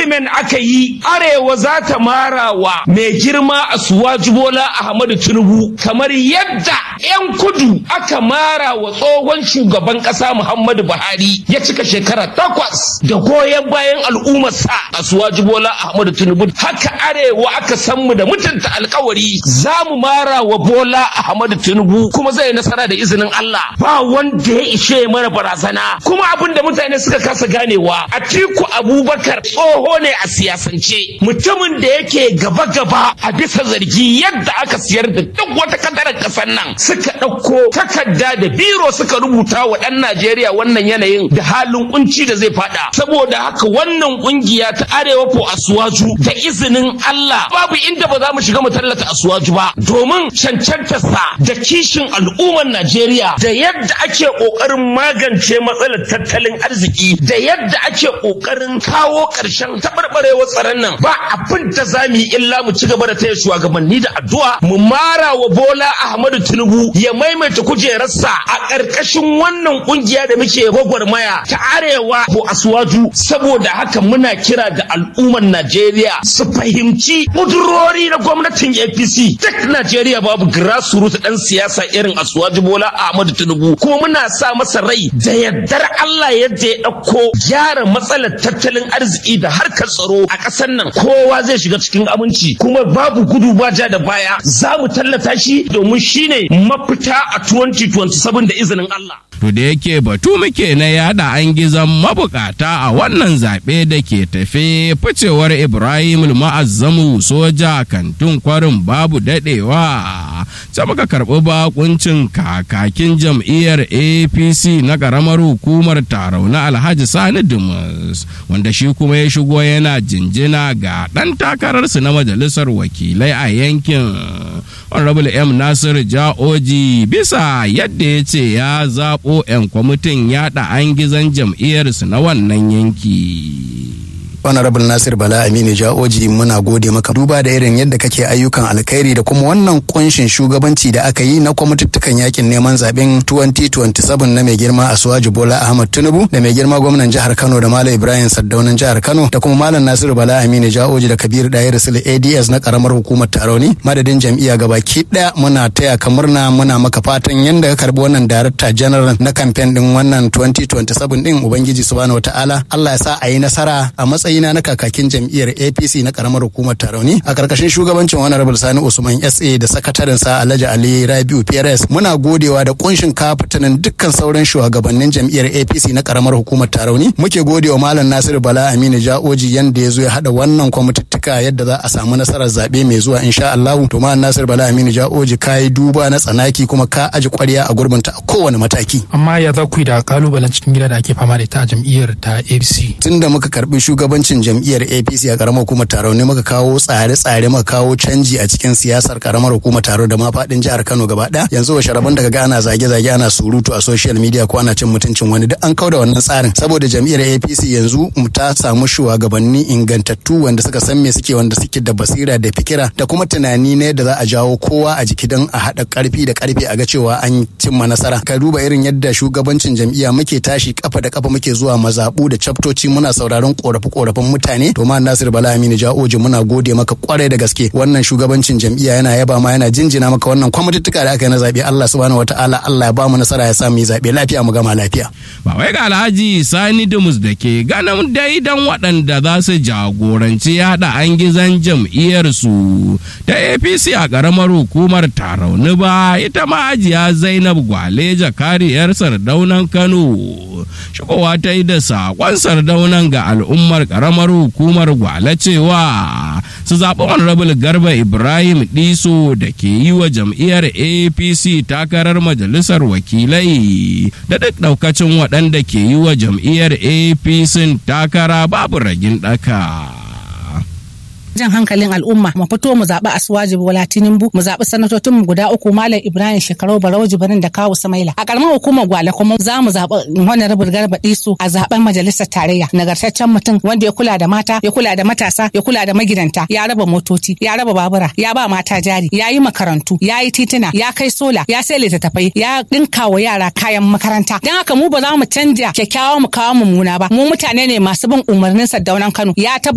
agreement aka yi arewa za ta mara wa mai girma a suwaji bola ahmadu tinubu kamar yadda 'yan kudu aka mara wa tsohon shugaban kasa muhammadu buhari ya cika shekara takwas da goyon bayan al'ummarsa a suwaji bola ahmadu tinubu haka arewa aka san mu da mutunta alkawari za mu mara wa bola ahmadu tinubu kuma zai nasara da izinin allah ba wanda ya ishe mana barazana kuma abin da mutane suka kasa ganewa atiku abubakar tsoho ne a siyasance mutumin da yake gaba-gaba a bisa zargi yadda aka siyar da duk wata kadarar kasar nan suka ɗauko takarda da biro suka rubuta wa ɗan najeriya wannan yanayin da halin kunci da zai fada saboda haka wannan kungiya ta arewa ko asuwaju da izinin allah babu inda ba za mu shiga mu tallata asuwaju ba domin cancantarsa da kishin al'ummar najeriya da yadda ake ƙoƙarin magance matsalar tattalin arziki da yadda ake ƙoƙarin kawo ƙarshen taɓarɓarewar tsaron nan ba abin da za mu yi illa mu ci gaba da taya shugabanni da addu'a mu mara wa Bola Ahmadu Tinubu ya maimaita kujerarsa a ƙarƙashin wannan ƙungiya da muke gwagwarmaya ta arewa ko asuwaju saboda haka muna kira ga al'ummar Najeriya su fahimci ƙudurori na gwamnatin APC duk Najeriya babu grassroots ɗan siyasa irin asuwaju Bola Ahmadu Tinubu kuma muna sa masa rai da yardar Allah yadda ya ɗauko gyara matsalar tattalin arziki da harkar tsaro a ƙasar nan kowa zai shiga cikin aminci kuma babu gudu ba ja da baya za mu tallata shi domin shine mafita a 2027 da izinin Allah. To da yake batu muke na yada an gizon mabukata a wannan zaɓe da ke tafe ficewar Ibrahim ma'azzamu soja kantin kwarin babu daɗewa. Ta muka karɓi bakuncin kakakin jam'iyyar APC na ƙaramar hukumar tarau na Alhaji Sani Dumas wanda shi kuma ya shigo yana jinjina ga ɗan takararsu na majalisar wakilai a yankin. Honorable M. Nasir Ja'oji bisa yadda ya ce ya zaɓo 'yan kwamitin yaɗa an gizon jam'iyyarsu na wannan yanki. honorable nasir bala aminu ja'oji muna gode maka duba da irin yadda kake ayyukan alkhairi da kuma wannan kunshin shugabanci da aka yi na kwamituttukan yakin neman zaben 2027 na mai girma asuwaji bola ahmad tinubu da mai girma gwamnan jihar kano da malam ibrahim saddaunan jihar kano da kuma malam nasiru bala aminu ja'oji da kabir dayar sule ads na karamar hukumar taroni madadin jam'iyya gabaki daya muna taya ka murna muna maka fatan yadda ka karbi wannan darakta general na kamfen din wannan 2027 din ubangiji subhanahu wataala allah ya sa a yi nasara a matsayin matsayina na kakakin jam'iyyar apc na karamar hukumar tarauni a karkashin shugabancin honorable sani usman sa da sakatarinsa alhaji ali rabiu prs muna godewa da kunshin kafatanin dukkan sauran shugabannin jam'iyyar apc na karamar hukumar tarauni muke godewa malam nasiru bala aminu ja'oji yanda ya zo ya hada wannan kwamituttuka yadda za a samu nasarar zaɓe mai zuwa insha allahu to malam nasiru bala aminu ja'oji ka yi duba na tsanaki kuma ka aji kwarya a gurbinta a kowane mataki amma ya za ku yi da kalubalen cikin gida da ake fama da ita a jam'iyyar ta apc tunda muka karbi shugaban shugabancin jam'iyyar apc a karamar hukumar taro ne muka kawo tsare-tsare muka kawo canji a cikin siyasar karamar hukumar taro da ma faɗin jihar kano gaba ɗaya yanzu wa sharaban daga ga ana zage-zage ana surutu a social media ko ana cin mutuncin wani duk an kauda wannan tsarin saboda jam'iyyar apc yanzu ta samu shugabanni ingantattu wanda suka san me suke wanda suke da basira da fikira da kuma tunani ne da za a jawo kowa a jiki don a haɗa ƙarfi da ƙarfe a ga cewa an cimma nasara ka duba irin yadda shugabancin jam'iyya muke tashi kafa da kafa muke zuwa mazaɓu da chaptoci muna sauraron ƙorafe-ƙorafen mutane to ma Nasir Bala Aminu Ja'oji muna gode maka kwarai da gaske wannan shugabancin jam'iyya yana yaba ma yana jinjina maka wannan kwamituttuka da aka yi na zabe Allah subhanahu wataala Allah ya ba mu nasara ya sa mu yi zabe lafiya mu gama lafiya ba wai ga Alhaji Sani Dumus da ke ganin daidan waɗanda za su jagoranci yada an gizan jam'iyyar su ta APC a ƙaramar hukumar Tarauni ba ita ma Hajiya Zainab Gwaleja kariyar Sardaunan Kano shigowa ta yi da saƙon Sardaunan ga al'ummar ƙaramar hukumar gwale cewa su zaɓi honorable garba ibrahim ɗiso da ke yi wa jam'iyyar apc takarar majalisar wakilai da duk ɗaukacin waɗanda ke yi wa jam'iyyar apc takara babu ragin ɗaka. jan hankalin al'umma mu fito mu zaɓi asuwaji bola tinubu mu zaɓi sanatocin mu guda uku malam ibrahim shekaru barau jibirin da kawu samaila a karamar hukumar gwale kuma za mu zaɓi honorable garba disu a zaɓen majalisar tarayya nagartaccen mutum wanda ya kula da mata ya kula da matasa ya kula da magidanta ya raba motoci ya raba babura ya ba mata jari ya yi makarantu ya yi tituna ya kai sola ya sai littattafai ya ɗinka wa yara kayan makaranta don haka mu ba za mu canja kyakkyawa mu kawo mummuna ba mu mutane ne masu bin umarnin sardaunan kano ya